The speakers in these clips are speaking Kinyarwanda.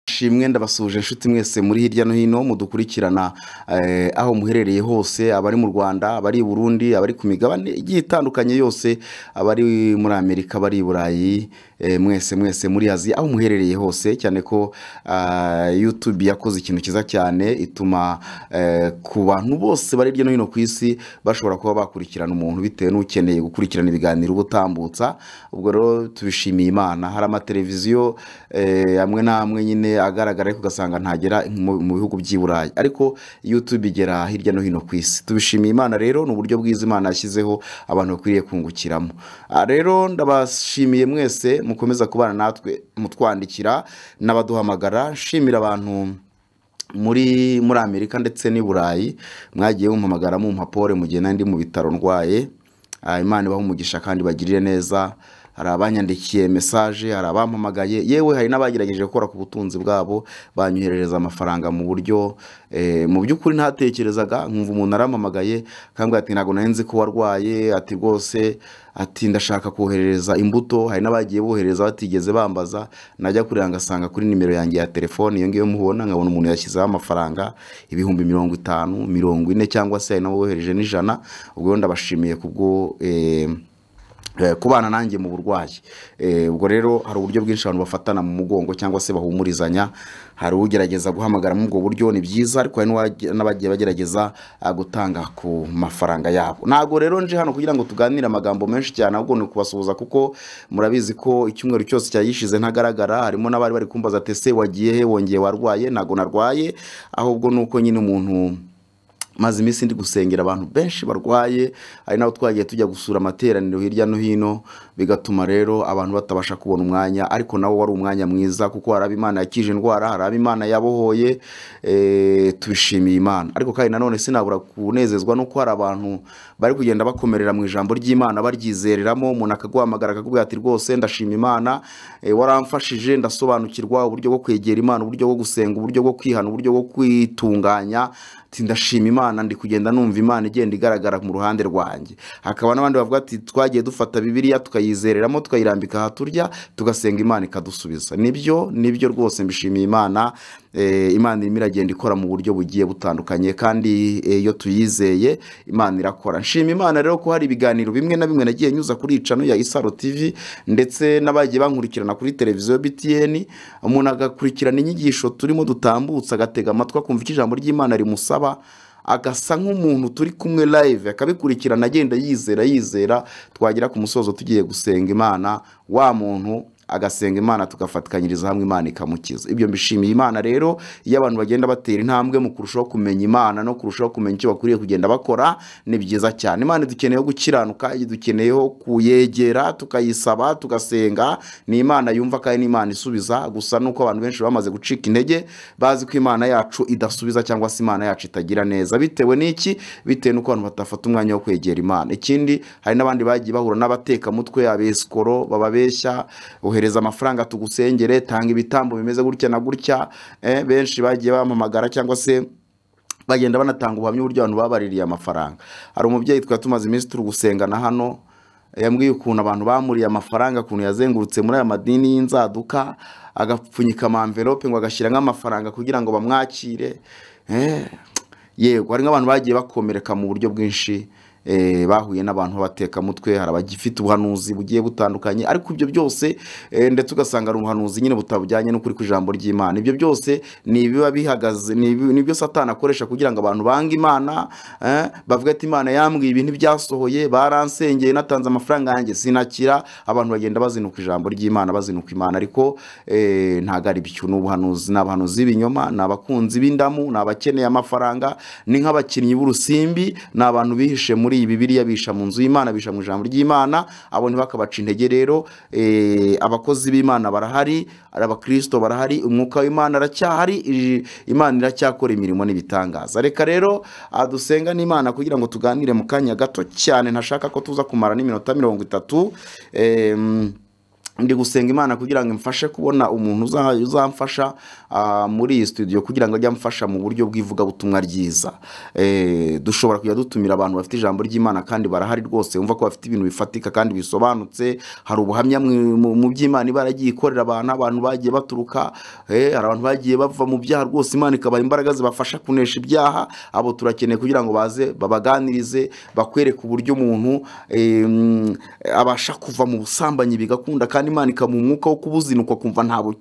Shimwe ndabasuhuje inshuti mwese muri hirya no hino mudukurikirana eh, aho muherereye hose abari mu Rwanda abari i Burundi abari ku migabane igiye itandukanye yose abari muri Amerika abari i Burayi eh, mwese mwese muri Aziya aho muherereye hose cyane ko ah, YouTube yakoze ikintu cyiza cyane ituma eh, ku bantu bose bari hirya no hino ku isi bashobora kuba bakurikirana umuntu bitewe n'ukeneye gukurikirana ibiganiro uba utambutsa ubwo rero tubishimiye Imana hari amateleviziyo eh, amwe n'amwe nyine agaragara ariko ugasanga ntagera mu mu bihugu by'i Burayi ariko YouTube igera hirya no hino ku isi tubishimiye Imana rero ni uburyo bwiza Imana yashyizeho abantu bakwiriye kungukiramo Ah, rero ndabashimiye mwese mukomeza kubana natwe mutwandikira n'abaduhamagara nshimira abantu muri muri amerika ndetse n'i burayi mwagiye mumpamagara mumpa pole mu gihe nari ndi mu bitaro ndwaye Ah, imana ibaha umugisha kandi bagirire neza hari abanyandikiye mesaje hari abampamagaye yewe hari n'abagerageje gukora ku butunzi bwabo banyoherereza amafaranga mu buryo eh, mu by'ukuri ntatekerezaga nkumva umuntu arampamagaye akambwira ati ntabwo nari nzi ko warwaye ati rwose ati ndashaka koherereza imbuto hari n'abagiye bohereza batigeze bambaza najya kurira ngasanga kuri nimero yanjye ya telefone iyo ngiyo mubona nkabona umuntu yashyizeho amafaranga ibihumbi mirongo itanu mirongo ine cyangwa se hari n'abohereje n'ijana ubwo rero ndabashimiye kubwo eh, eh, kubana nanjye mu burwayi Eh, ubwo rero hari uburyo bwinshi abantu bafatana mu mugongo cyangwa se bahumurizanya hari ugerageza guhamagara muri ubwo buryo ni byiza ariko hari n'uwage- n'abagiye bagerageza ah, gutanga ku mafaranga yabo ntabwo rero nje hano kugira ngo tuganire amagambo menshi cyane ahubwo ni ukubasuhuza kuko murabizi ko icyumweru cyose cyagishize ntagaragara harimo n'abari bari kumbaza ati ese wagiye he wongeye warwaye ntabwo narwaye ahubwo ni uko nyine umuntu maze iminsi ndi gusengera abantu benshi barwaye hari n'aho twagiye tujya gusura amateraniro hirya no hino bigatuma rero abantu batabasha kubona umwanya ariko nawo wari umwanya mwiza kuko hari abo imana yakije indwara hari abo imana yabohoye eh, tubishimiye imana ariko kandi nanone sinabura kunezezwa nuko hari abantu bari kugenda bakomerera mu ijambo ry'imana baryizereramo umuntu akaguhamagara akakubwira ati rwose ndashima imana eh, waramfashije ndasobanukirwa uburyo bwo kwegera imana uburyo bwo gusenga uburyo bwo kwihana uburyo bwo kwitunganya ati ndashima imana ndi kugenda numva imana igenda igaragara mu ruhande rwanjye hakaba n'abandi bavuga ati twagiye dufata bibiliya tukayizereramo tukayirambika aha turya tugasenga imana ikadusubiza nibyo nibyo rwose mbishimiye imana Eh, imana irimo iragenda ikora mu buryo bugiye butandukanye kandi eh, iyo tuyizeye imana irakora nshima imana rero ko hari ibiganiro bimwe na bimwe nagiye nyuza kuri icano ya isaro tv ndetse n'abagiye bankurikirana kuri televiziyo btn umuntu agakurikirana inyigisho turimo dutambutsa agatega amatwi akumva icyo ijambo ry'imana rimusaba agasa nk'umuntu turi kumwe live akabikurikirana agenda yizera yizera twagera ku musozo tugiye gusenga imana wa muntu agasenga imana tugafatikanyiriza hamwe imana ikamukiza ibyo mbishimiye imana rero iyo abantu bagenda batera intambwe mu kurushaho kumenya imana no kurushaho kumenya icyo bakwiriye kugenda bakora ni byiza cyane imana dukeneyeho gukiranuka dukeneyeho kuyegera tukayisaba tugasenga ni imana yumva kandi ni imana isubiza gusa nuko abantu benshi bamaze gucika intege bazi ko imana yacu idasubiza cyangwa se imana yacu itagira neza bitewe n'iki bitewe n'uko abantu batafata umwanya wo kwegera imana ikindi hari n'abandi bagiye bahura n'abatekamutwe abesikoro bababeshya ohereza amafaranga tugusengere tanga ibitambo bimeze gutya na gutya eh, benshi bagiye bampamagara cyangwa se bagenda banatanga ubuhamya uburyo abantu babaririye amafaranga hari umubyeyi twari tumaze iminsi turi gusengana hano yambwiye ukuntu abantu bamuriye amafaranga ukuntu yazengurutse muri aya madini y'inzaduka agapfunyika amamverope ngo agashyiramo amafaranga kugira ngo bamwakire Eh, yego hari nk'abantu bagiye bakomereka mu buryo bwinshi eh, bahuye n'abantu b'abatekamutwe hari abagifite ubuhanuzi bugiye butandukanye ariko ibyo byose eh, ndetse ugasanga ari ubuhanuzi nyine butabujyanye n'ukuri kw'ijambo ry'imana ibyo byose ni ibiba bihagaze ni ibi- ni ibyo satani akoresha kugira ngo abantu bange imana eh, bavuga ati imana yambwiye ibintu byasohoye baransengeye natanze amafaranga yanjye sinakira abantu bagenda bazinuka ijambo ry'imana bazinuka imana ariko eh, ntabwo ari byo ni ubuhanuzi ni abahanuzi b'ibinyoma ni abakunzi b'indamu ni abakeneye amafaranga ni nk'abakinnyi b'urusimbi ni abantu bihishe muri iyi bibiliya bihisha mu nzu y'imana bihisha mu ijambo ry'imana abo ntibakabaca intege rero eh, abakozi b'imana barahari ari abakirisito barahari umwuka w'imana aracyahari iji- imana iracyakora imirimo n'ibitangaza reka rero ah, dusenga n'imana kugira ngo tuganire mu kanya gato cyane ntashaka ko tuza kumara n'iminota mirongo itatu Em, ndi gusenga imana kugira ngo imfashe kubona umuntu uza- uzamfasha ah, muri iyi studio kugira ngo ajye amfasha mu buryo bw'ivugabutumwa ryiza Eh, dushobora kujya dutumira abantu bafite ijambo ry'imana kandi barahari rwose wumva ko bafite ibintu bifatika kandi bisobanutse hari ubuhamya mu- mu mu by'imana iba yaragiye ikorera abantu abantu bagiye baturuka eh, hari abantu bagiye bava mu byaha rwose imana ikabaha imbaraga zibafasha kunesha ibyaha abo turakeneye kugira ngo baze babaganirize bakwereke uburyo umuntu eh, mm, abasha kuva mu busambanyi bigakunda kandi imana ikamuha umwuka wo kubuzinukwa akumva ntabwo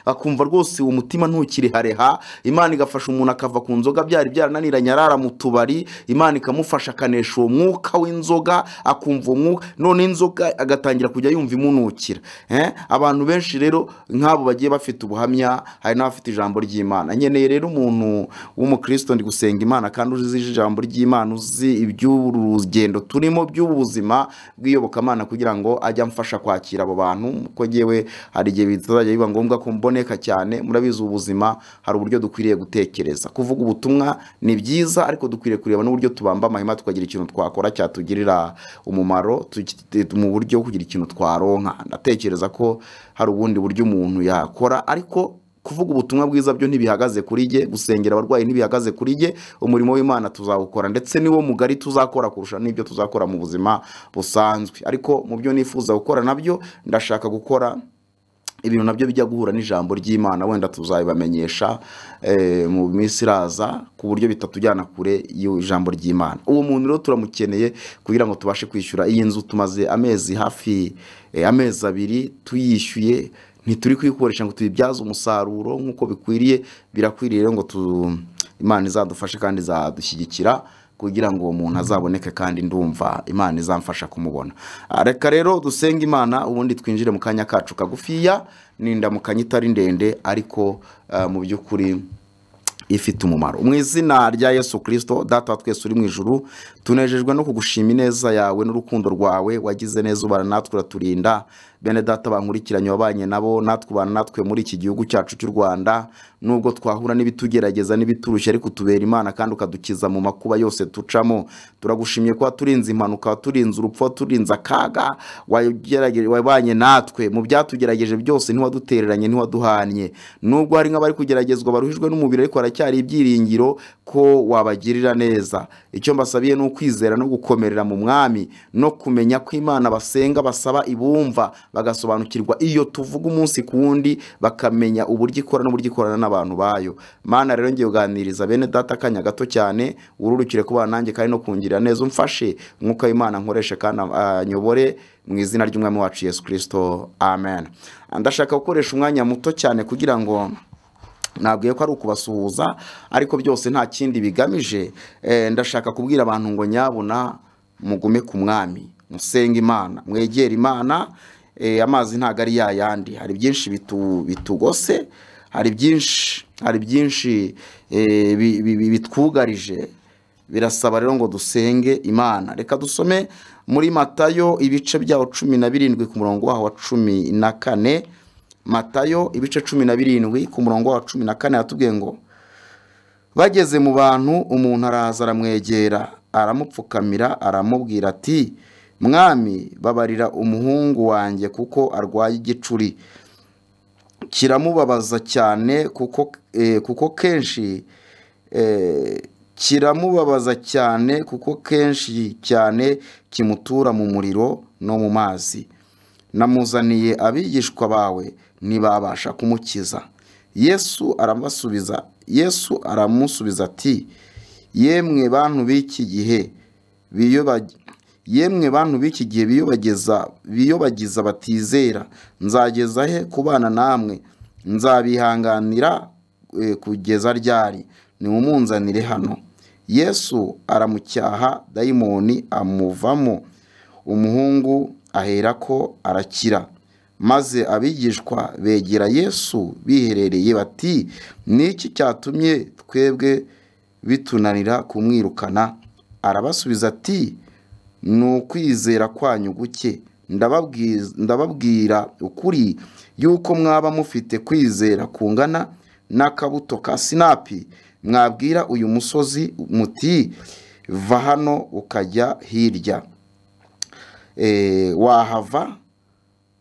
akumva rwose uwo mutima ntukirehareha imana igafasha umuntu akava ku nzoga byari byarananiranye arara mu tubari imana ikamufasha akanesha uwo mwuka w'inzoga akumva uwo mwuka none inzoga agatangira kujya yumva imunukira eh? abantu benshi rero nk'abo bagiye bafite ubuhamya hari n'abafite ijambo ry'imana nkeneye rero umuntu w'umukristo ndi gusenga imana kandi uzi ijambo ry'imana uzi iby'urugendo turimo by'ubuzima bw'iyobokamana kugira ngo ajye amfasha kwakira abo bantu kuko ngewe hari igihe bizajya biba ngombwa ko mboneka cyane murabizi ubuzima hari uburyo dukwiriye gutekereza kuvuga ubutumwa ni byiza ariko dukwiriye kureba n'uburyo tubamba amahema tukagira ikintu twakora cyatugirira umumaro tuki- mu buryo bwo kugira ikintu twaronka ndatekereza ko hari ubundi buryo umuntu yakora ariko kuvuga ubutumwa bwiza byo ntibihagaze kuri jye gusengera abarwayi ntibihagaze kuri jye umurimo w'imana tuzawukora ndetse niwo mugari tuzakora kurusha n'ibyo tuzakora mu buzima busanzwe ariko mu byo nifuza gukora nabyo ndashaka gukora ibintu nabyo bijya guhura n'ijambo ry'imana wenda tuzabibamenyesha eh, mu minsi iraza ku buryo bitatujyana kure y'ijambo ry'imana uwo muntu rero turamukeneye kugira ngo tubashe kwishyura iyi nzu tumaze amezi hafi eh, amezi abiri tuyishyuye ntituri kuyikoresha ngo tuyibyaze umusaruro nk'uko bikwiriye birakwiriye rero ngo tu- imana izadufashe kandi izadushyigikira kugira ngo uwo muntu azaboneke kandi ndumva imana izamfasha kumubona Ah, reka rero dusenge imana ubundi twinjire mu kanya kacu kagufiya n'indamukanya itari ndende ariko ah, mu by'ukuri ifite umumaro mu izina rya yesu kirisito data wa twese uri mu ijuru tunejejwe no kugushima ineza yawe n'urukundo rwawe wagize neza ubana natwe uraturinda bene data bankurikiranye wabanye nabo natwe ubana natwe muri iki gihugu cyacu cy'u rwanda nubwo twahura n'ibitugerageza n'ibiturushya ariko utubera imana kandi ukadukiza mu makuba yose tucamo turagushimye ko waturinze impanuka waturinze urupfu waturinze akaga wagerage- wabanye natwe mu byatugerageje byose ntiwadutereranye ntiwaduhanye nubwo hari nk'abari kugeragezwa baruhijwe n'umubiri ariko haracyari ibyiringiro ko wabagirira neza icyo mbasabiye ni ukwizera no gukomerera mu mwami no kumenya ko imana basenga basaba ibumva bagasobanukirwa iyo tuvuga umunsi ku wundi bakamenya uburyo ikora n'uburyo ikorana n'abantu bayo mana rero ngiye kuganiriza bene data akanya gato cyane ururukire kubana nanjye kandi no kungirira neza umfashe umwuka w'imana nkoreshe kandi anyobore mu izina ry'umwami wacu yesu kirisito amen ndashaka gukoresha umwanya muto cyane kugira ngo nabwiye ko ari ukubasuhuza ariko byose nta kindi bigamije Eh, ndashaka kubwira abantu ngo nyabuna mugume ku mwami musenge imana mwegere imana Eh, amazi ntabwo ari yayandi hari byinshi bitu- bitugose hari byinshi hari byinshi eh, bi- bi- bi- bitwugarije birasaba rero ngo dusenge imana reka dusome muri matayo ibice byawo cumi na birindwi ku murongo waho wa cumi na kane matayo ibice cumi na birindwi ku murongo wa cumi na kane yatubwiye ngo bageze mu bantu umuntu araza aramwegera aramupfukamira aramubwira ati mwami babarira umuhungu wanjye kuko arwaye igicuri kiramubabaza cyane kuko, eh, kuko kenshi eh, kiramubabaza cyane kuko kenshi cyane kimutura mu muriro no mu mazi namuzaniye abigishwa bawe ntibabasha kumukiza yesu aramubasubiza yesu aramusubiza ati yemwe bantu b'iki gihe biyoba- yemwe bantu b'iki gihe biyobageza biyobagiza batizera nzageza he kubana namwe nzabihanganira eh, kugeza ryari nimumunzanire hano yesu aramucyaha dayimoni amuvamo umuhungu aherako arakira maze abigishwa begera yesu biherereye bati ni iki cyatumye twebwe bitunanira kumwirukana arabasubiza ati ni ukwizera kwanyu guke Ndababwiz- ndababwira ukuri yuko mwaba mufite kwizera kungana n'akabuto ka sinapi mwabwira uyu musozi muti va hano ukajya hirya eh, wahava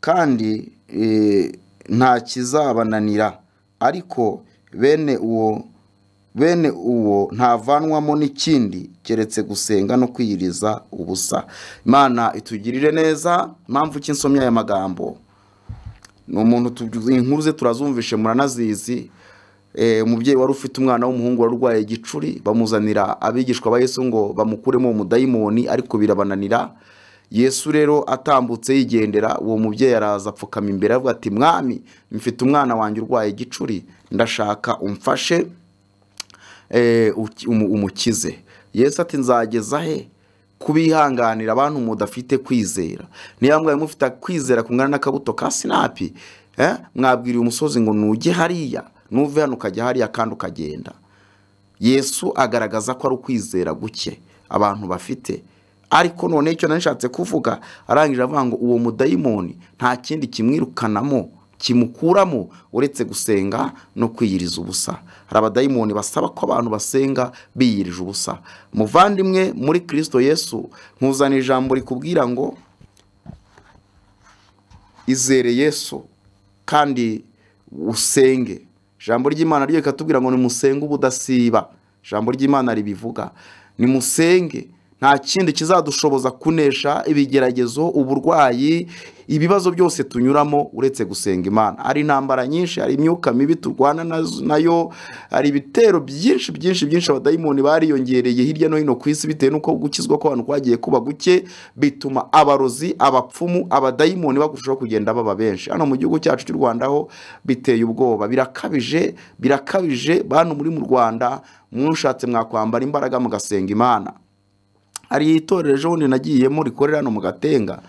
kandi eh, nta kizabananira ariko bene uwo bene uwo ntavanwamo n'ikindi keretse gusenga no kwiyiriza ubusa imana itugirire neza mpamvu ki nsomye aya magambo ni umuntu tu- inkuru ze turazumvishe muranazizi Eh, umubyeyi wari ufite umwana w'umuhungu wari urwaye igicuri bamuzanira abigishwa ba yesu ngo bamukuremo uwo mudayimoni ariko birabananira yesu rero atambutse yigendera uwo mubyeyi araza apfukama imbere avuga ati mwami mfite umwana wanjye urwaye igicuri ndashaka umfashe eh, uki- umu- umukize yesu ati nzageza he kubihanganira abantu mudafite kwizera niba mwaye mufite kwizera kungana n'akabuto ka sinapi eh? mwabwiriye umusozi ngo nuge hariya nuve hano ukajya hariya kandi ukagenda yesu agaragaza ko ari ukwizera guke abantu bafite ariko noneho icyo nashatse kuvuga arangije avuga ngo uwo mudayimoni nta kindi kimwirukanamo kimukuramo uretse gusenga no kwiyiriza ubusa hari abadayimoni basaba ko abantu basenga biyirije ubusa muvandimwe muri kirisito yesu nkuzana ijambo rikubwira ngo izere yesu kandi usenge ijambo ry'imana ryo rikatubwira ngo nimusenge ubudasiba ijambo ry'imana ribivuga nimusenge nta kindi kizadushoboza kunesha ibigeragezo uburwayi ibibazo byose tunyuramo uretse gusenga imana hari intambara nyinshi hari imyuka mibi turwana nazo- nayo hari ibitero byinshi byinshi byinshi abadayimoni bariyongereye hirya no hino ku isi bitewe n'uko gukizwa kw'abantu kwagiye kuba guke bituma abarozi abapfumu abadayimoni bagurushaho kugenda baba benshi hano mu gihugu cyacu cy'u rwanda ho biteye ubwoba birakabije birakabije bantu muri mu rwanda mwushatse mwakwambara imbaraga mugasenga imana hari itorero ejo bundi nagiyemo rikorera hano mu gatenga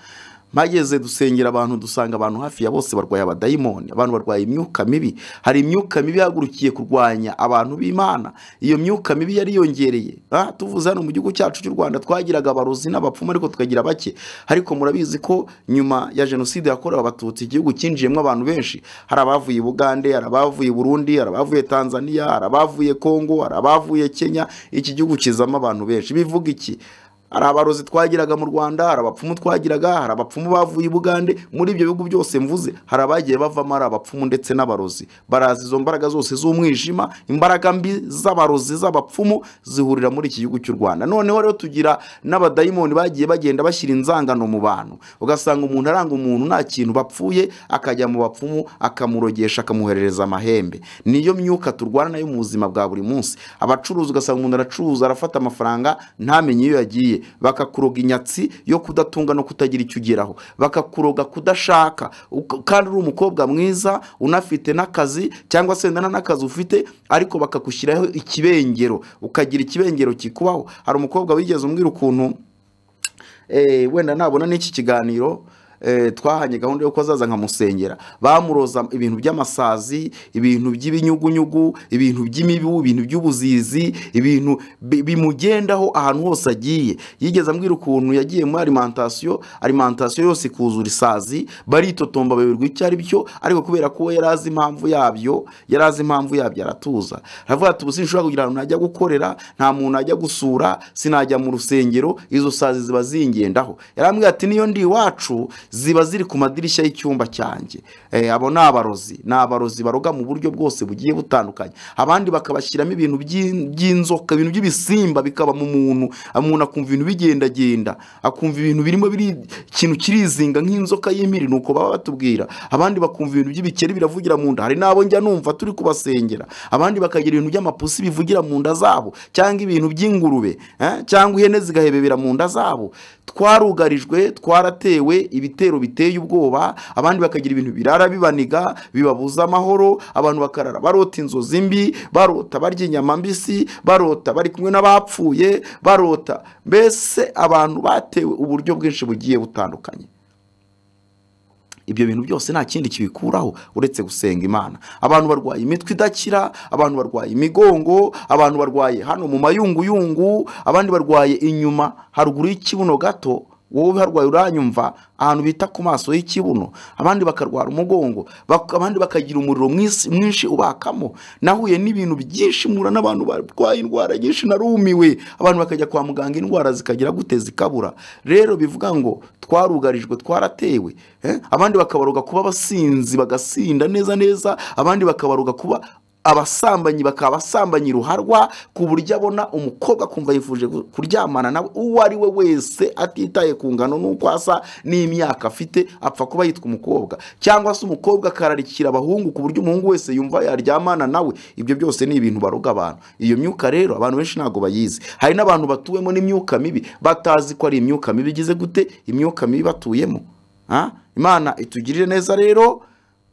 mpageze dusengera abantu dusanga abantu hafi ya bose barwaye abadayimoni abantu barwaye imyuka mibi hari imyuka mibi yahagurukiye kurwanya abantu b'imana iyo myuka mibi yariyongereye Ah, tuvuze hano mu gihugu cyacu cy'u rwanda twagiraga abarozi n'abapfumu ariko tukagira bake ariko murabizi ko nyuma ya jenoside yakorewe abatutsi igihugu cyinjiyemo abantu benshi hari abavuye i bugande hari abavuye i burundi hari abavuye tanzania hari abavuye kongo hari abavuye kenya iki gihugu kizamo abantu benshi bivuga iki hari abarozi twagiraga mu rwanda hari abapfumu twagiraga hari abapfumu bavuye i bugande muri ibyo bihugu byose mvuze hari abagiye bavamo ari abapfumu ndetse n'abarozi baraza izo mbaraga zose z'umwijima imbaraga mbi z'abarozi z'abapfumu zihurira muri iki gihugu cy'u rwanda noneho rero tugira n'abadayimoni bagiye bagenda bashyira inzangano mu bantu ugasanga umuntu aranga umuntu nta kintu bapfuye akajya mu bapfumu akamurogesha akamuherereza amahembe niyo myuka turwana nayo mu buzima bwa buri munsi abacuruzi ugasanga umuntu aracuruza arafata amafaranga ntamenye iyo yagiye bakakuroga inyatsi yo kudatunga no kutagira icyo ugeraho bakakuroga kudashaka Uka- kandi uri umukobwa mwiza unafite n'akazi cyangwa se wenda nta n'akazi ufite ariko bakagushyiraho ikibengero ukagira ikibengero kikubaho hari umukobwa wigeze umbwira ukuntu eh, wenda nabona n'iki kiganiro eh, twahanye gahunda yuko azaza nkamusengera bamuroza ibintu by'amasazi ibintu by'ibinyugunyugu ibintu by'imibu ibintu by'ubuzizi ibintu bi- bimugendaho ahantu hose agiye yigeze ambwira ukuntu yagiye muri alimantasiyo alimantasiyo yose ikuzura isazi baritotomba bayoberwa icyo ari byo ariko kubera ko we yari azi impamvu yabyo yari azi impamvu yabyo aratuza aravuga ati ubu sinshobora kugira ahantu najya gukorera nta muntu najya gusura sinajya mu rusengero izo sazi ziba zingendaho yarambwira ati niyo ndi iwacu ziba ziri ku madirishya y'icyumba cyanjye Eh, abo ni abarozi ni abarozi baroga mu buryo bwose bugiye butandukanye abandi bakabashyiramo ibintu by'in- by'inzoka ibintu by'ibisimba bikaba mu muntu umuntu akumva ibintu bigendagenda akumva ibintu birimo biri ikintu kirizinga nk'inzoka y'impiri ni uko baba batubwira abandi bakumva ibintu by'ibikeri biravugira mu nda hari n'abo njya numva turi kubasengera abandi bakagira ibintu by'amapusi bivugira mu nda zabo cyangwa ibintu by'ingurube eh, cyangwa ihene zigahebebera mu nda zabo twarugarijwe twaratewe ibitero biteye ubwoba abandi bakagira ibintu birara bibaniga bibabuza amahoro abantu bakarara barota inzozi mbi barota barya inyama mbisi barota bari kumwe n'abapfuye barota mbese abantu batewe uburyo bwinshi bugiye butandukanye ibyo bintu byose nta kindi kibikuraho uretse gusenga imana abantu barwaye imitwe idakira abantu barwaye imigongo abantu barwaye hano mu mayunguyungu abandi barwaye inyuma haruguru y'ikibuno gato wowe uharwaye uranyumva ahantu bita ku maso y'ikibuno abandi bakarwara umugongo bak- abandi bakagira umuriro mwisi- mwinshi ubakamo nahuye n'ibintu byinshi mura n'abantu barwaye indwara nyinshi narumiwe abantu bakajya kwa muganga indwara zikagira gute zikabura rero bivuga ngo twarugarijwe twaratewe eh? abandi bakabaroga kuba abasinzi bagasinda neza neza abandi bakabaroga kuba abasambanyi bakaba abasambanyi ruharwa ku buryo abona umukobwa akumva yifuje gu- kuryamana nawe uwo ari we wese atitaye ku ngano n'uko asa n'imyaka afite apfa kuba yitwa umukobwa cyangwa se umukobwa akararikira abahungu ku buryo umuhungu wese yumva yaryamana nawe ibyo byose ni ibintu baroga abantu iyo myuka rero abantu benshi ntabwo bayizi hari n'abantu batuwemo n'imyuka mibi batazi ko ari imyuka mibi igeze gute imyuka mibi batuyemo Ah, imana itugirire neza rero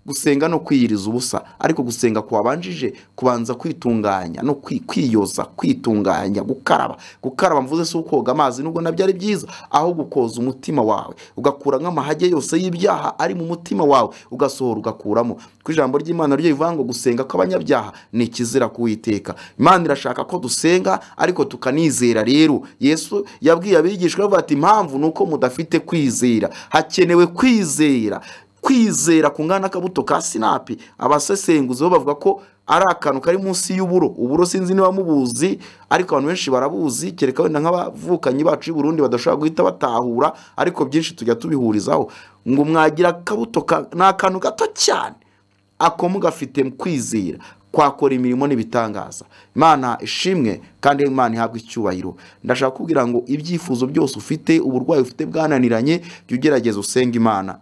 gusenga no kwiyiriza ubusa ariko gusenga kwabanjije kubanza kwitunganya no kwi- kwiyoza kwitunganya gukaraba gukaraba mvuze si ukoga amazi nubwo nabyo ari byiza aho gukoza umutima wawe ugakura nk'amahage yose y'ibyaha ari mu mutima wawe ugasohora ugakuramo ku ijambo ry'imana ryo rivuga ngo gusenga kw'abanyabyaha ni ikizira kuwiteka imana irashaka ko dusenga ariko tukanizera rero yesu yabwiye abigishwa bavuga ati impamvu ni uko mudafite kwizera hakenewe kwizera kwizera ku ngana n'akabuto ka sinapi abasesenguzi bo bavuga ko ari akantu kari munsi y'uburo uburo sinzi niba mubuzi ariko abantu benshi barabuzi kereka wenda nk'abavukanyi bacu y'uburundi badashobora guhita batahura ariko byinshi tujya tubihurizaho ngo mwagira akabuto ka- ni akantu gato cyane ako mugafite mu kwizera kwakora imirimo n'ibitangaza imana ishimwe kandi imana ihabwa icyubahiro ndashaka kubwira ngo ibyifuzo byose ufite uburwayi ufite bwananiranye jya ugerageza usenge imana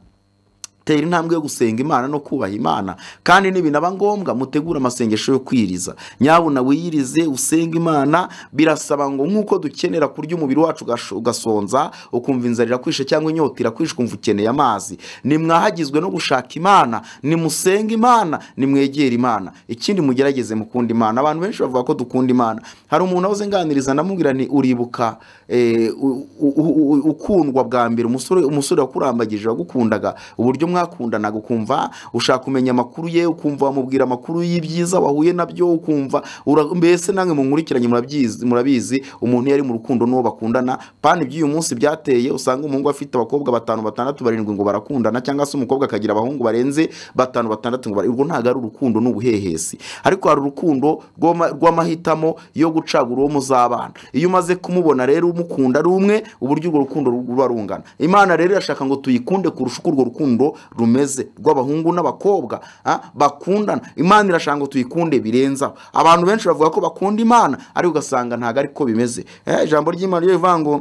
tera intambwe yo gusenga imana no kubaha imana kandi nibinaba ngombwa mutegure amasengesho yo kwiriza nyabuna wiyirize usenge imana birasaba ngo nk'uko dukenera kurya umubiri wacu ugash- ugasonza ukumva inzara irakwishe cyangwa inyota irakwishe ukumva ukeneye amazi nimwahagizwe no gushaka imana nimusenge imana nimwegere imana ikindi mugerageze mukunda imana abantu benshi bavuga ko dukunda imana hari umuntu wahoze nganiriza ndamubwira ni uribuka eh, u- u- u- u- ukundwa bwa mbere umusore umusore wakurambagije wagukundaga uburyo mwakundanaga ukumva ushaka kumenya amakuru ye ukumva wamubwira amakuru y'ibyiza wahuye nabyo ukumva ura- mbese namwe munkurikiranye murabyizi murabizi umuntu iyo ari mu rukundo n'uwo bakundana pani iby'uyu munsi byateye usanga umuhungu afite abakobwa batanu batandatu barindwi ngo barakundana cyangwa se umukobwa akagira abahungu barenze batanu batandatu ngo bara- urwo ntabwo ari urukundo ni ubuhehesi ariko hari urukundo rw'ama- rw'amahitamo yo gucagura uwo muzabana iyo umaze kumubona rero umukunda ari umwe uburyo urwo rukundo ruba rungana imana rero irashaka ngo tuyikunde kurusha uko urwo rukundo rumeze rw'abahungu n'abakobwa ah, bakundana imana irashaka ngo tuyikunde birenzaho abantu benshi bavuga ko bakunda imana ariko ugasanga ntabwo ariko bimeze Eh, ijambo ry'imana ryo rivuga ngo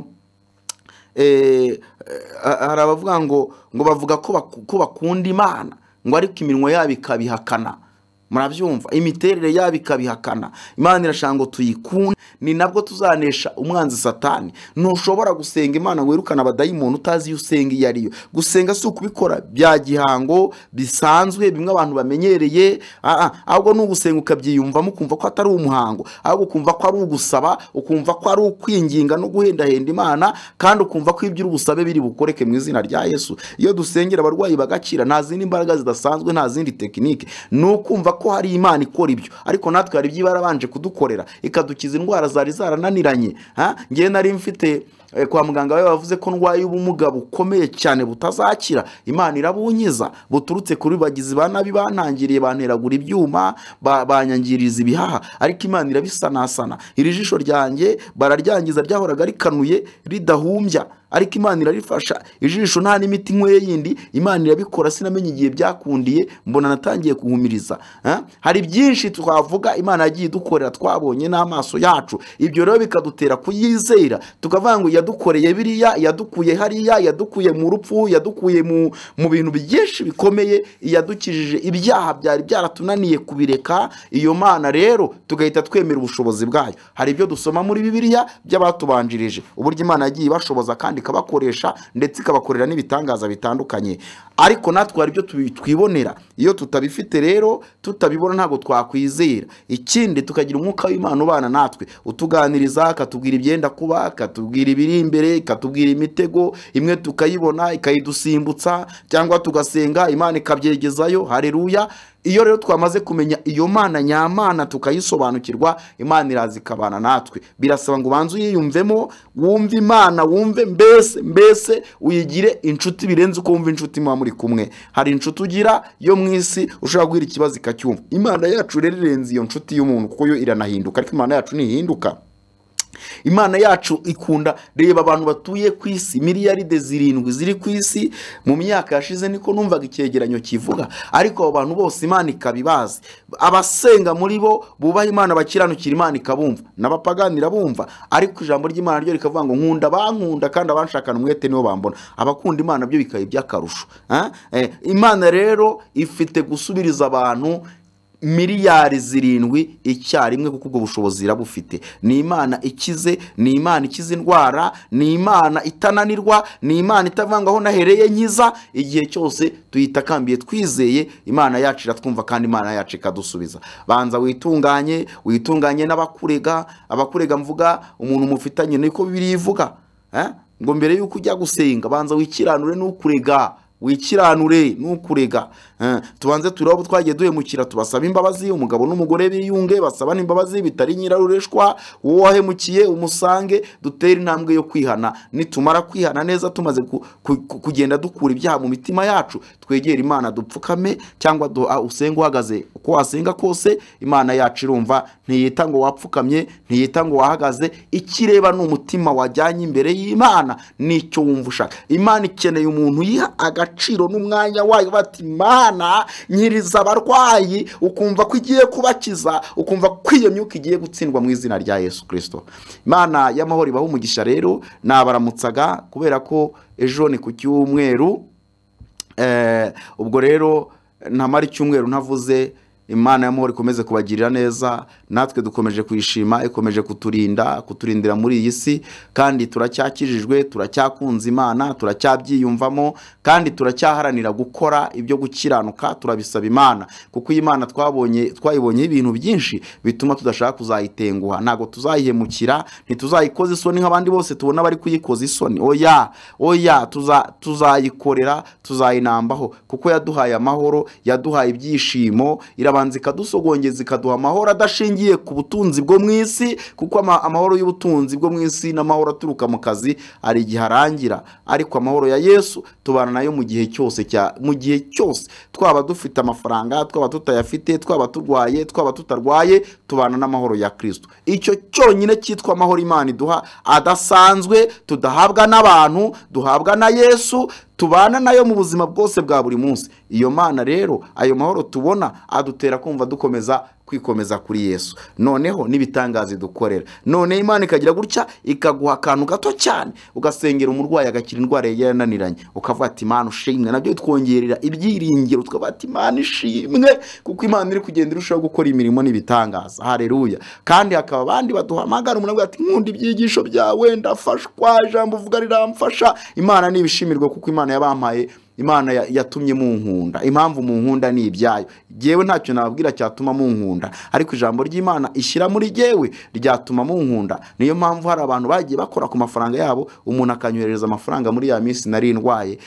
eh, eh, hari abavuga ngo ngo bavuga ko baku- ko bakunda imana ngo ariko iminwa yabo ikabihakana murabyumva imiterere yabo ikabihakana imana irashaka ngo tuyikunde ni nabwo tuzanesha umwanzi satani ntushobora gusenga imana ngo wirukane abadayimoni utazi iyo usenga iyo ari yo gusenga si ukubikora bya gihango bisanzwe bimwe abantu bamenyereye ah, ah, ahubwo ni ugusenga ukabyiyumvamo ukumva ko atari umuhango ahubwo ukumva ko ari ugusaba ukumva ko ari ukwinginga no guhendahenda imana kandi ukumva ko ibyo uri busabe biri bukoreke mu izina rya yesu iyo dusengera abarwayi bagakira nta zindi mbaraga zidasanzwe nta zindi tekinike ni ukumva ko hari imana ikora ibyo ariko natwe hari ibyo iba yarabanje kudukorera ikadukiza indwara zari zarananiranye ha? ngewe nari mfite eh, kwa muganga we bavuze ko ndwaye ubumuga bukomeye cyane butazakira imana irabunyiza buturutse kuri bagizi ba nabi bantangiriye banteragura ibyuma ba- banyangiriza ibihaha ariko imana irabisanasana iri jisho ryanjye bararyangiza ryahoraga rikanuye ridahumbya ariko imana irarifasha ijisho nta n'imiti nkweye yindi imana irabikora sinamenye igihe byakundiye mbona natangiye kuhumiriza Ah? hari byinshi twavuga imana yagiye idukorera twabonye n'amaso yacu ibyo rero bikadutera kuyizera tukavuga ngo yadukoreye biriya yadukuye hariya yadukuye mu rupfu yadukuye mu, mu bintu byinshi bikomeye yadukijije ibyaha byari byaratunaniye kubireka iyo mana rero tugahita twemera ubushobozi bwayo hari ibyo dusoma muri bibiliya by'abatubanjirije uburyo imana yagiye ibashoboza kandi ikabakoresha ndetse ikabakorera n'ibitangaza bitandukanye ariko natwe hari ibyo tubi- twibonera iyo tutabifite rero tutabibona ntabwo twakwizera ikindi tukagira umwuka w'imana ubana natwe utuganiriza akatubwira ibyenda kuba akatubwira ibiri iri imbere ikatubwira imitego imwe tukayibona ikayidusimbutsa cyangwa tugasenga imana ikabyegezayo hareruya iyo rero twamaze kumenya iyo mana nyamana tukayisobanukirwa imana iraza ikabana natwe birasaba ngo ubanze uyiyumvemo wumve imana wumve mbese mbese uyigire inshuti birenze uko wumva inshuti muba muri kumwe hari inshuti ugira yo mu isi ushobora guhira ikibazo ikacyumva imana yacu rero irenze iyo nshuti y'umuntu kuko yo iranahinduka ariko imana yacu ntihinduka imana yacu ikunda reba abantu batuye ku isi miliyaride zirindwi ziri ku isi mu myaka yashize niko numvaga icyegeranyo kivuga ariko abo bantu bose imana ikaba ibazi abasenga muri bo bubaha imana bakiranukira imana ikabumva n'abapagani irabumva ariko ijambo ry'imana ryo rikavuga ngo nkunda bankunda kandi abanshakana umwete nibo bambona abakunda imana byo bikaba iby'akarusho Ah, eh, imana rero ifite gusubiriza abantu miliyari zirindwi icyarimwe kuko ubwo bushobozi irabufite ni imana ikize ni imana ikiza indwara ni imana itananirwa ni imana itavuga ngo aho nahereye nkiza igihe cyose tuyitakambiye twizeye imana yacu iratwumva kandi imana yacu ikadusubiza banza witunganye witunganye n'abakurega abakurega mvuga umuntu mufitanye niko bibiri ivuga eh? ngo mbere y'uko ujya gusenga banza wikiranure n'ukurega wikiranure nukurega Eh, tubanze turebe abo twagiye duhemukira tubasaba imbabazi umugabo n'umugore biyunge basabane imbabazi bitari nyirarureshwa uwo wahemukiye umusange dutere intambwe yo kwihana nitumara kwihana neza tumaze ku- ku- ku- kugenda dukura ibyaha mu mitima yacu twegere imana dupfukame cyangwa du- ah, usenge uhagaze uko wasenga kose imana yacu irumva ntiyita ngo wapfukamye ntiyita ngo wahagaze ikireba ni umutima wajyanye imbere y'imana nicyo wumva ushaka imana ikeneye umuntu yiha agaciro n'umwanya wayo bati mana nyiriza abarwayi ukumva ko igiye kubakiza ukumva ko iyo myuka igiye gutsindwa mu izina rya yesu kirisito imana y'amahoro ibaha umugisha rero nabaramutsaga kubera ko ejo ni ku cyumweru Eh, ubwo rero ntamara icyumweru ntavuze imana y'amahoro ikomeze kubagirira neza natwe dukomeje kuyishima ikomeje kuturinda kuturindira muri iyi si kandi turacyakijijwe turacyakunze imana turacyabyiyumvamo kandi turacyaharanira gukora ibyo gukiranuka turabisaba imana kuko iyi mana twabonye twayibonyeho ibintu byinshi bituma tudashaka kuzayitenguha ntabwo tuzayihemukira ntituzayikoza isoni nk'abandi bose tubona bari kuyikoza isoni oya oya tuza- tuzayikorera tuzayinambaho kuko yaduhaye amahoro yaduhaye ibyishimo irabanza ikadusogongeza ikaduha amahoro adashingiye ku butunzi bwo mu isi kuko ama- amahoro y'ubutunzi bwo mu isi n'amahoro aturuka mu kazi hari igihe arangira ariko amahoro ya yesu tubana nayo mu gihe cyose cya mu gihe cyose twaba dufite amafaranga twaba tutayafite twaba turwaye twaba tutarwaye tubana n'amahoro ya kirisito icyo cyonyine cyitwa amahoro imana iduha adasanzwe tudahabwa n'abantu duhabwa na yesu tubana nayo mu buzima bwose bwa buri munsi iyo mana rero ayo mahoro tubona adutera kumva dukomeza kwikomeza kuri yesu noneho n'ibitangaza idukorera none imana ikagira gutya ikaguha akantu gato cyane ugasengera umurwayi agakira indwara yari yarananiranye ukavuga ati imana ushimwe nabyo bitwongerera ibyiringiro tukavuga ati imana ishimwe kuko imana iri kugenda irushaho gukora imirimo n'ibitangaza hareruya kandi hakaba abandi baduhamagara umuntu avuga ati nkunda ibyigisho byawe ndafashwa ijambo uvuga riramfasha imana nibishimirwe kuko imana yabampaye imana ya- yatumye munkunda impamvu munkunda ni ibyayo jyewe ntacyo nababwira cyatuma munkunda ariko ijambo ry'imana ishyira muri jyewe ryatuma munkunda niyo mpamvu hari abantu bagiye bakora ku mafaranga yabo umuntu akanyohereza amafaranga muri ya minsi nari ndwaye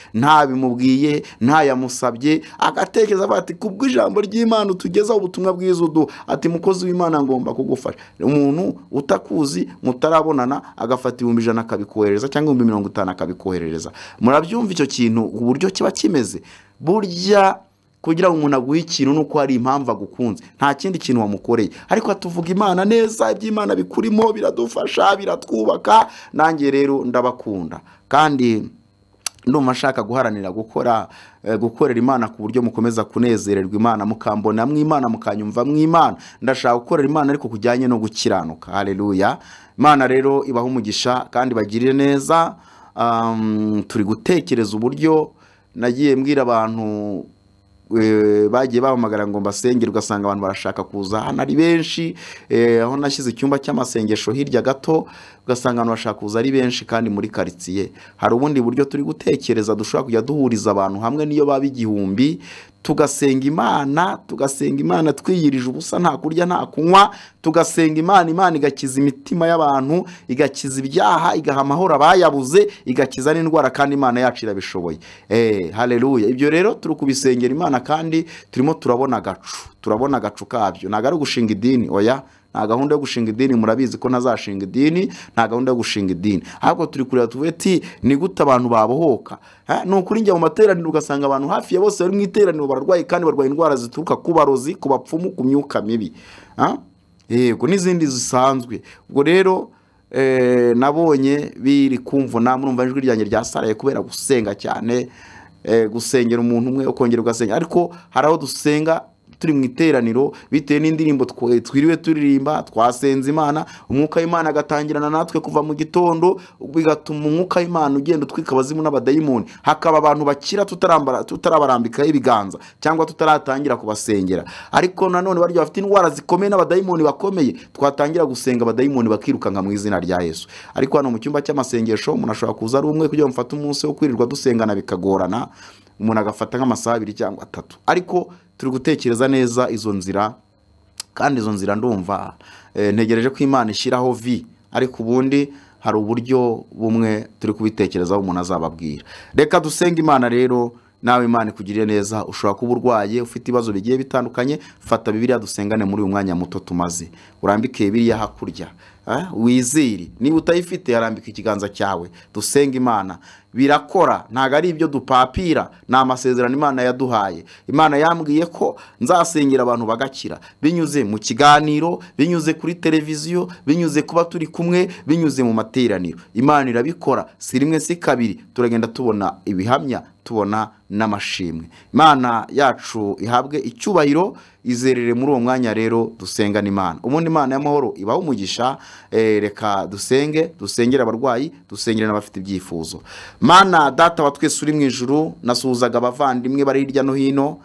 ntabimubwiye ntayamusabye agatekereza avuga ati kubwo ijambo ry'imana utugezaho ubutumwa bwiza uduha ati mukozi w'imana ngomba kugufasha umuntu utakuzi mutarabonana agafata ibihumbi ijana akabikohereza cyangwa ibihumbi mirongo itanu akabikoherereza murabyumva icyo kintu uburyo kiba kimeze burya kugira ngo umuntu aguhe ikintu ni uko hari impamvu agukunze nta kindi kintu wamukoreye ariko tuvuga imana neza iby'imana bikurimo biradufasha biratwubaka nanjye rero ndabakunda kandi ndumva nshaka guharanira gukora eh, gukorera imana ku buryo mukomeza kunezererwa imana mukambona mw'imana mukanyumva mw'imana ndashaka gukorera imana ariko kujyanye no gukiranuka haleluya imana rero ibaha umugisha kandi bagirire neza Um, turi gutekereza uburyo nagiye mbwira abantu eh, bagiye bahamagara ngo mbasengere ugasanga abantu barashaka kuza hano ari benshi eh, aho nashyize icyumba cy'amasengesho hirya gato ugasanga abantu bashaka kuza ari benshi kandi muri karitsiye hari ubundi buryo turi gutekereza dushobora kujya duhuriza abantu hamwe n'iyo baba igihumbi tugasenga imana tugasenga imana twiyirije ubusa nta kurya nta kunywa tugasenga imana imana igakiza imitima y'abantu igakiza ibyaha igaha amahoro abayabuze igakiza n'indwara kandi imana yacu irabishoboye eee hareruya ibyo rero turi kubisengera imana kandi turimo turabona agacu turabona agacu kabyo ntabwo ari ugushinga idini oya nta gahunda yo gushinga idini murabizi ko ntazashinga idini nta gahunda yo gushinga idini ahubwo turi kureba tuvuge ti ni gute abantu babohoka Ha, ni ukuri njya mu materaniro ugasanga abantu hafi ya bose bari mu iteraniro bararwaye kandi barwaye indwara zituruka ku barozi ku bapfumu ku myuka mibi Ha? yego n'izindi zisanzwe ubwo rero eh, nabonye biri kumvuna murumva ijwi ryanjye ryasaraye kubera gusenga cyane eh, gusengera umuntu umwe ukongera ugasenga ariko hari aho dusenga turi mu iteraniro bitewe n'indirimbo twe- twiriwe turirimba twasenze imana umwuka w'imana agatangirana natwe kuva mu gitondo bigatuma umwuka w'imana ugenda utwika abazimu n'abadayimoni hakaba abantu bakira tutarambara- tutarabarambikaho ibiganza cyangwa tutaratangira kubasengera ariko nanone barya bafite indwara zikomeye n'abadayimoni bakomeye twatangira gusenga abadayimoni bakirukanka mu izina rya yesu ariko hano mu cyumba cy'amasengesho umuntu ashobora kuza ari umwe kugira ngo mufate umunsi wo kwirirwa dusengana bikagorana umuntu agafata nk'amasaha abiri cyangwa atatu ariko turi gutekereza neza izo nzira kandi izo nzira ndumva eh, ntegereje ko imana ishyiraho vi ariko ubundi hari uburyo bumwe turi kubitekerezaho umuntu azababwira reka dusenge imana rero nawe imana ikugirire neza ushobora kuba urwaye ufite ibibazo bigiye bitandukanye fata bibiliya dusengane muri uyu mwanya muto tumaze urambike bibiliya hakurya eh, wizire niba utayifite yarambika ikiganza cyawe dusenge imana birakora ntabwo ari ibyo dupapira ni amasezerano imana yaduhaye imana yambwiye ko nzasengera abantu bagakira binyuze mu kiganiro binyuze kuri televiziyo binyuze kuba turi kumwe binyuze mu materaniro imana irabikora si rimwe si kabiri turagenda tubona ibihamya tubona n'amashimwe imana yacu ihabwe icyubahiro izerere muri uwo mwanya rero dusengana imana ubundi imana y'amahoro ibaha umugisha eh, reka dusenge dusengere abarwayi dusengere n'abafite ibyifuzo mana data wa twese uri mu ijuru nasuhuzaga abavandimwe bari hirya no hino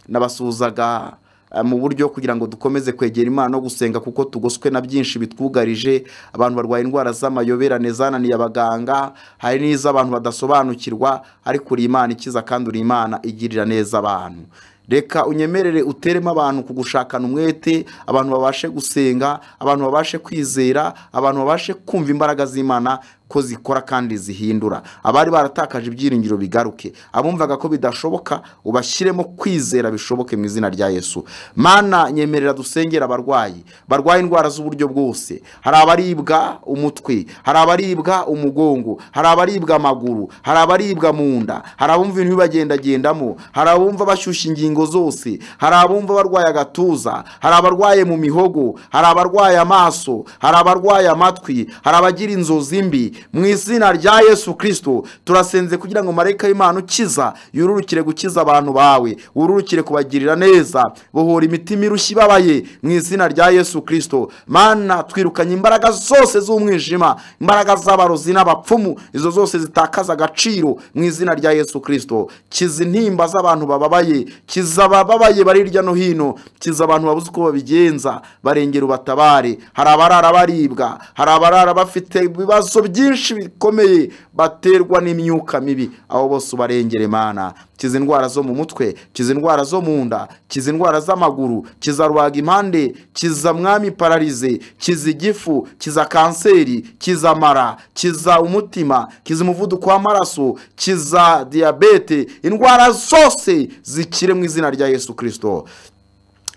nabasuhuzaga eh, mu buryo kugira ngo dukomeze kwegera imana no gusenga kuko tugoswe na byinshi bitwugarije abantu barwaye indwara z'amayoberane zananiye abaganga hari n'iz'abantu badasobanukirwa ariko uri imana ikiza kandi uri imana igirira neza abantu reka unyemerere uteremo abantu kugushakana umwete abantu babashe gusenga abantu babashe kwizera abantu babashe kumva imbaraga z'imana ko zikora kandi zihindura abari baratakaje ibyiringiro bigaruke abumvaga ko bidashoboka ubashyiremo kwizera bishoboke mu izina rya yesu mana nyemerera dusengera abarwayi barwaye indwara z'uburyo bwose hari abaribwa umutwe hari abaribwa umugongo hari abaribwa amaguru hari abaribwa mu nda hari abumva ibintu bibagendagendamo hari abumva bashyushye ingingo zose hari abumva barwaye agatuza hari abarwaye mu mihogo hari abarwaye amaso hari abarwaye amatwi hari abagira inzozi mbi mu izina rya yesu kirisito turasenze kugira ngo marayika w'imana ukiza yururukire gukiza abantu bawe wururukire kubagirira neza bohora imitima irushye ibabaye mu izina rya yesu kirisito mana twirukanye imbaraga zose z'umwijima imbaraga z'abarozi n'abapfumu izo zose zitakaza agaciro mu izina rya yesu kirisito kiza intimba z'abantu bababaye kiza abababaye bari hirya no hino kiza abantu babuze uko babigenza barengera ubatabare hari abarara baribwa hari abarara bafite ibibazo byinshi bikomeye baterwa n'imyuka mibi abo bose ubarengere mana kiza indwara zo mu mutwe kiza indwara zo mu nda kiza indwara z'amaguru kiza rubaga impande kiza mwami pararize kiza igifu kiza kanseri kiza mara kiza umutima kiza umuvuduko w'amaraso kiza diyabete indwara zose zikire mu izina rya yesu kirisito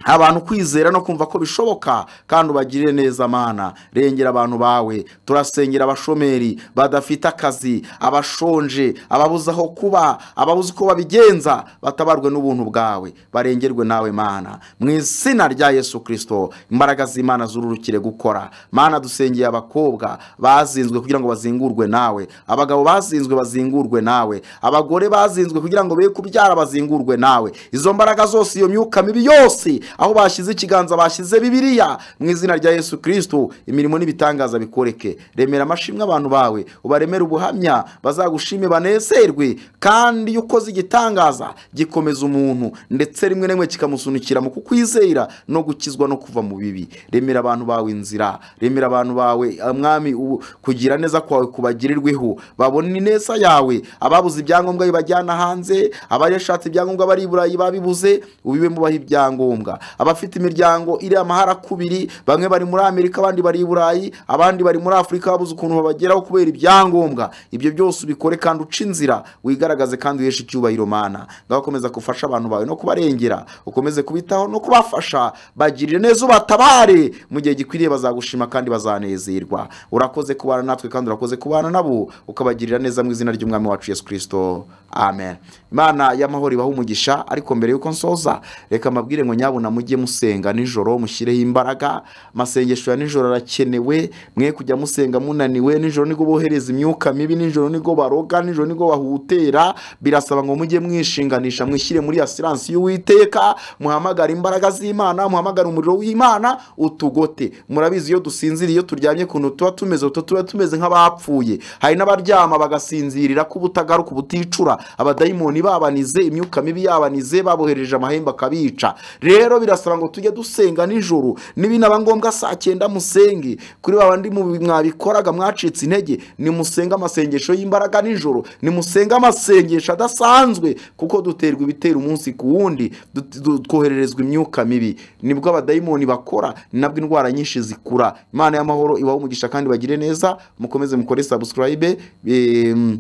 abantu kwizera no kumva ko bishoboka kandi ubagirire neza mana rengera abantu bawe turasengera abashomeri badafite akazi abashonje ababuze aho kuba ababuze uko babigenza batabarwe n'ubuntu bwawe barengerwe nawe mana mu izina rya yesu kirisito imbaraga z'imana zururukire gukora mana dusengeye abakobwa bazinzwe kugira ngo bazingurwe nawe abagabo bazinzwe bazingurwe nawe abagore bazinzwe kugira ngo be kubyara bazingurwe nawe izo mbaraga zose iyo myuka mibi yose aho bashyize ikiganza bashyize bibiriya mu izina rya yesu kirisito imirimo n'ibitangaza bikoreke remera amashimwe abantu bawe ubaremere ubuhamya bazagushime banezerwe kandi iyo ukoze igitangaza gikomeza umuntu ndetse rimwe na rimwe kikamusunikira mu kukwizera no gukizwa no kuva mu bibi remera abantu bawe inzira remera abantu bawe mwami ubu- kugira neza kwawe kubagirirweho babona ineza yawe ababuze ibyangombwa bibajyana hanze abashatse ibyangombwa bari i burayi babibuze ubibe mubaha ibyangombwa abafite imiryango iri amahara kubiri bamwe bari muri amerika abandi bari i burayi abandi bari muri afurika babuze ukuntu babageraho kubera ibyangombwa ibyo byose ubikore kandi uca inzira wigaragaze kandi uheshe icyubahiro mana ngaho komeza gufasha abantu bawe no kubarengera ukomeze kubitaho no kubafasha bagirire neza ubatabare mu gihe gikwiriye bazagushima kandi bazanezerwa urakoze kubana natwe kandi urakoze kubana nabo ukabagirira neza mu izina ry'umwami wacu yesu kirisito amen imana y'amahoro ibaha umugisha ariko mbere y'uko nsoza reka mbabwire ngo nyabuna mujye musenga nijoro mushyireho imbaraga amasengesho ya nijoro arakenewe mwe kujya musenga munaniwe nijoro nibwo bohereza imyuka mibi nijoro nibwo baroga nijoro nibwo bahutera birasaba ngo mujye mwishinganisha mwishyire muri asiransi y'uwiteka muhamagare imbaraga z'imana muhamagare umuriro w'imana utugote murabizi iyo dusinziriye iyo turyamye kuntu tuba tumeze utu tuba tumeze nk'abapfuye hari n'abaryama bagasinzirira ko ubutagaruka ubuticura abadayimoni babanize imyuka mibi yabanize babohereje amahembe akabica rero birasaba ngo tujye dusenga nijoro n'ibinaba ngombwa saa cyenda musenge kuri ba bandi mu- mwabikoraga mwacitse intege nimusenge amasengesho y'imbaraga nijoro nimusenge amasengesho adasanzwe kuko duterwa ibitera umunsi ku wundi du- du- twohererezwa imyuka mibi nibwo abadayimoni bakora ni nabwo indwara nyinshi zikura imana y'amahoro ibaha umugisha kandi bagire neza mukomeze mukore subscribe em,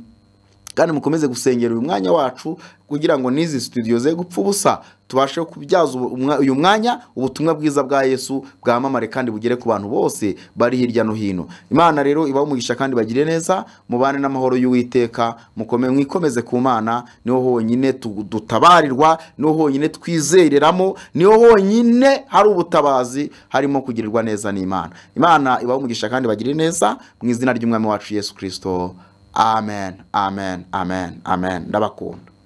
kandi mukomeze gusengera uyu mwanya wacu kugira ngo n'izi studio ze gupfa ubusa tubashe kubyaza ubu- umwa- uyu mwanya ubutumwa bwiza bwa yesu bwamamare kandi bugere ku bantu bose bari hirya no hino imana rero ibaha umugisha kandi bagire neza mubane n'amahoro y'uwiteka mukome mwikomeze ku mana niho honyine tu- dutabarirwa niho honyine twizereramo niho honyine hari ubutabazi harimo kugirirwa neza n'imana imana ibaha umugisha kandi bagire neza mu izina ry'umwami wacu yesu kirisito amen amen amen amen ndabakunda